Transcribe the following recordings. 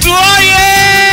wetu oye!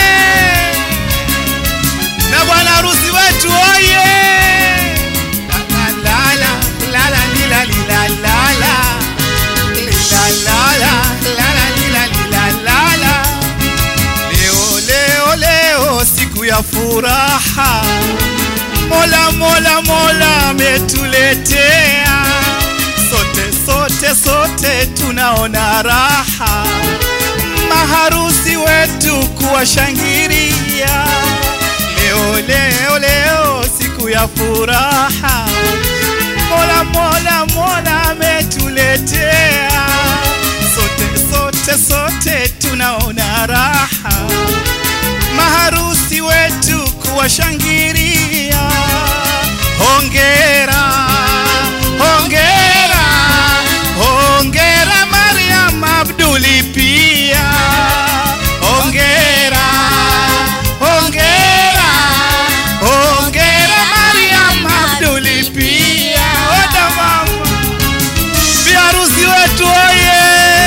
Na bwana harusi wetu oye! La la la la la li la li la la la li la la la la la li la li la la la. Leo leo leo siku ya furaha, Mola Mola Mola ametuletea sote sote sote tunaona raha, maharusi wetu kuwashangilia. Leo leo leo siku ya furaha, Mola Mola Mola ametuletea sote sote sote tunaona raha, maharusi wetu kuwashangilia. Hongera, hongera, hongera Mariam Abduli pia. Hongera, hongera, hongera Mariam Abduli pia. Oda mama, biharusi wetu oye!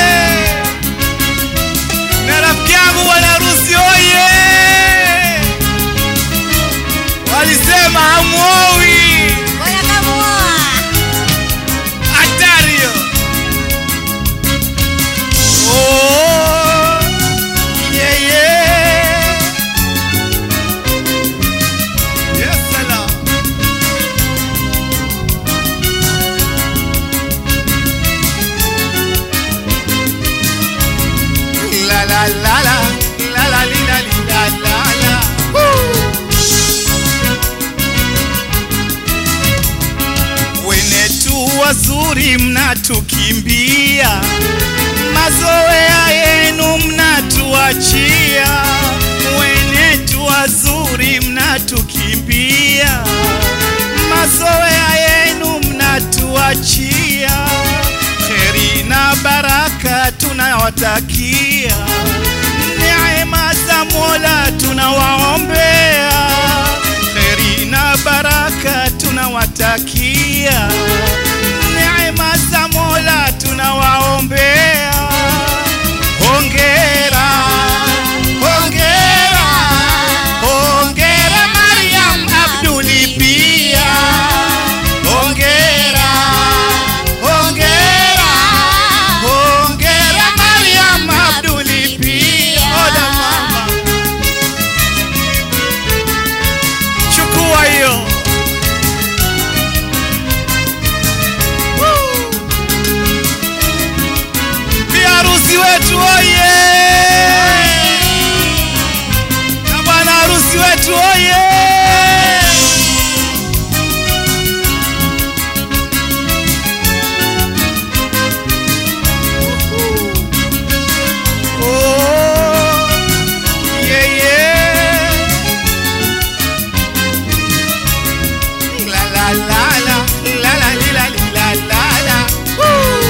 Na rafiki yangu bwana harusi oye! Walisema hamuowi Bora kamuoa. hatari hiyo. Oh, yeah, yeah. Yes, salam. La la la la la la li, la li, la la la. Woo. Wenetu wazuri mnatukimbia, mazoea yenu mnatuachia. Wenetu wazuri mnatukimbia, mazoea yenu mnatuachia. Kheri na baraka tunawatakia, neema za Mola tunawaombea kheri na baraka tunawatakia, neema za Mola tunawaombea. Hongera, hongera, hongera Mariam Abduli pia. Hongera, hongera, hongera Mariam Abduli pia. Oda mama. chukua hiyo Woo! biharusi wetu oye na bwana harusi wetu oye Oh, yeah, yeah. La la la la la la li, la li, la la la. Woo!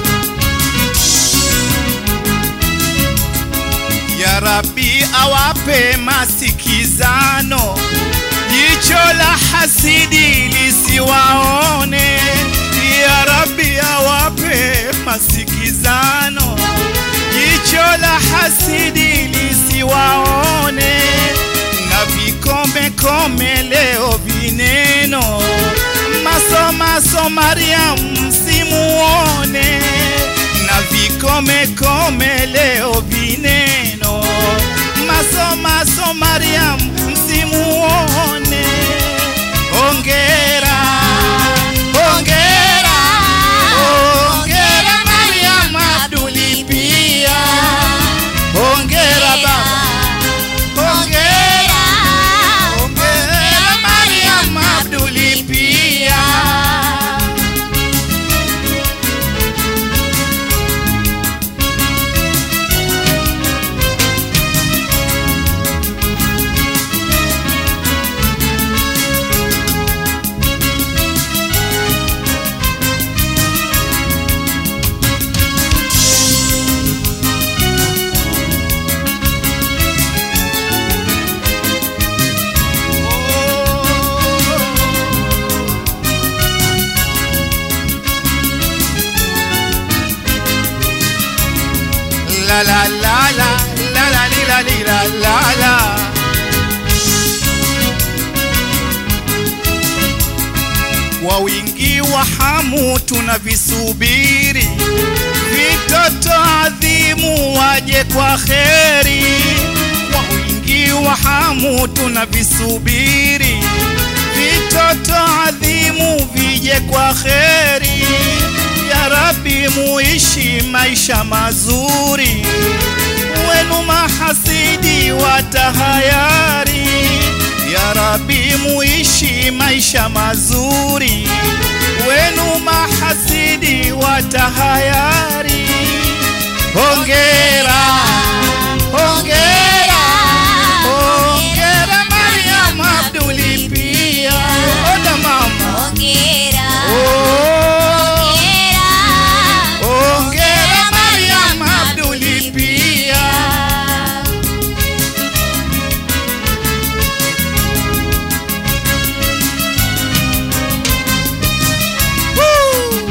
Ya Rabbi awape masikizano, jicho la hasidi lisiwaone. Ya Rabbi awape masikizano, jicho la hasidi lisiwaone na vikombe kome leo vineno maso maso Mariam msimuone na vikome kome leo vineno maso maso Mariam msimuone hongera hongera hongera Mariam Abduli pia hongera baba Hongera, hongera Mariam Abduli pia. La la la la la la li, lila lila lala kwa wingi wa hamu tunavisubiri vitoto adhimu waje kwa kheri kwa wingi wa hamu tunavisubiri vitoto adhimu vije kwa kheri ya Rabbi muishi maisha mazuri wenu mahasidi watahayari ya Rabbi muishi maisha mazuri wenu mahasidi watahayari hongera hongera hongera Mariam Abduli pia oda mama Hongera, oh hongera, hongera Mariam Abduli pia Woo!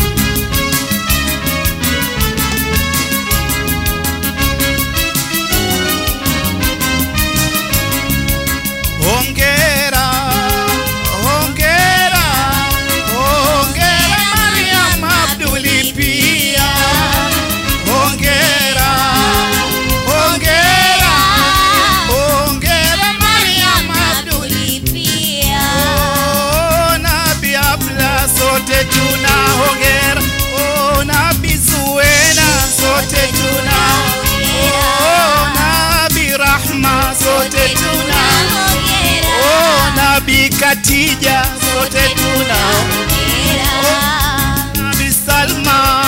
Hongera, hongera, hongera Mariam Abduli pia. Hongera, hongera, hongera Mariam Abduli. pia. Oh, Nabi Abla sote tuna hongera. Oh, Nabi Zuena sote tuna. Oh, Nabi Rahma sote tuna. Oh, Nabi Katija sote tuna. Nabi Salma